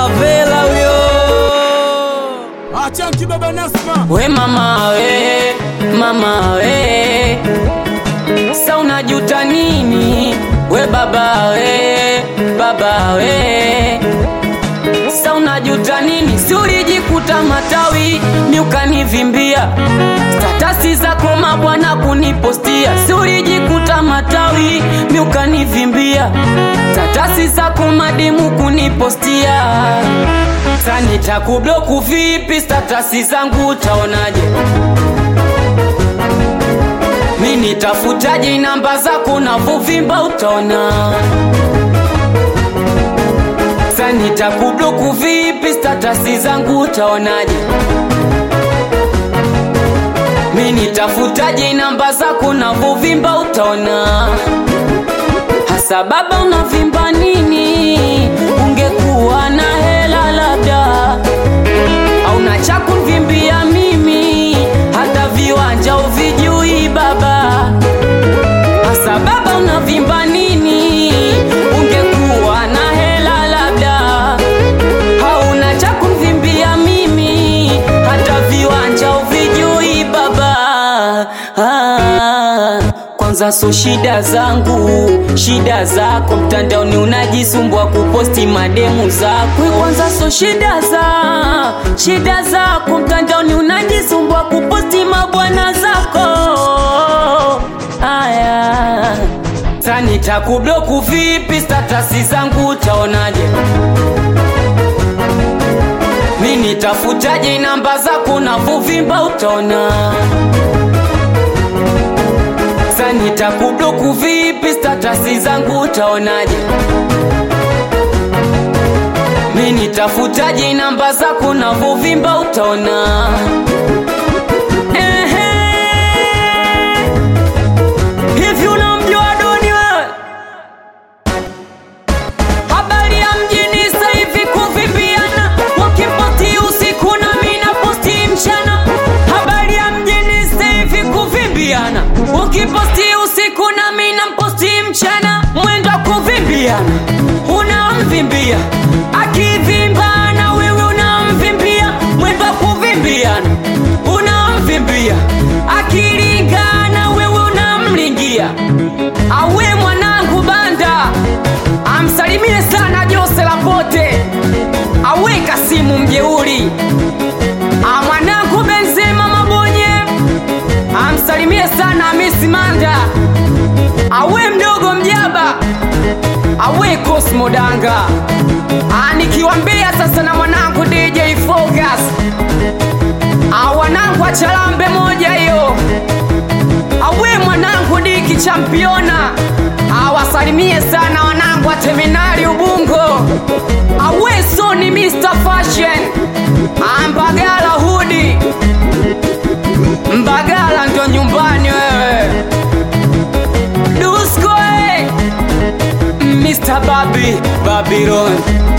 Savela huyo. Acha kibaba Nasma. We mama we, mama we, sa unajuta nini? We baba we, baba we, sa unajuta nini? Si ulijikuta matawi mi ukanivimbia statasi zako mabwana kunipostia, si ulijikuta matawi mi ukanivimbia statasi zako mademu kunipostia Sasa nitakubloku vipi? Statasi zangu utaonaje? Mi nitafutaje namba zako na vuvimba utaona. Sasa nitakubloku vipi? Statasi zangu utaonaje? Mi nitafutaje namba zako na vuvimba utaona. Hasa baba unavimba nini? Ungekuwa na hela labda, au na cha kunivimbia mimi, hata viwanja uvijui baba. Hasa baba unavimba nini? Ungekuwa na hela labda, hauna cha kunivimbia mimi, hata viwanja uvijui baba. Ah, kwanza so shida zangu, shida zako mtandaoni unajisumbua kuposti mademu zako. Kwanza so shida za shida zako mtandaoni unajisumbua kuposti mabwana zako. Aya, sasa nitakubloku vipi? Statasi zangu utaonaje? Mi nitafutaje namba zako na vuvimba utaona. Sasa nitakubloku vipi? Statasi zangu utaonaje? Mi nitafutaje namba zako na vuvimba utaona. Ehe. Hivi unamjua Doni wewe? Habari ya mjini sasa hivi kuvimbiana, wakiposti usiku na mimi naposti mchana. Habari ya mjini sasa hivi kuvimbiana, wakiposti usiku na mimi naposti mchana. Mwendo wa kuvimbiana, unamvimbia akivimba na wewe unamvimbia. Mwendo wa kuvimbiana, unamvimbia akilingana, wewe unamlingia. Awe mwanangu banda amsalimie sana Jose Lapote, aweka simu mjeuri. Ah, mwanangu Benzema Mabonye amsalimie sana Hamisi Manda, awe mdogo mjaba, awe Cosmo Danga. Ah, nikiwambia sasa na mwanangu DJ Focus, ah, wanangu achalambe moja hiyo awe mwanangu diki championa awasalimie sana wanangu wa terminali Ubungo awe Sony Mr Fashion ambagala hudi Mbagala ndo nyumbani wewe Dusko eh. Mr Babi Babylon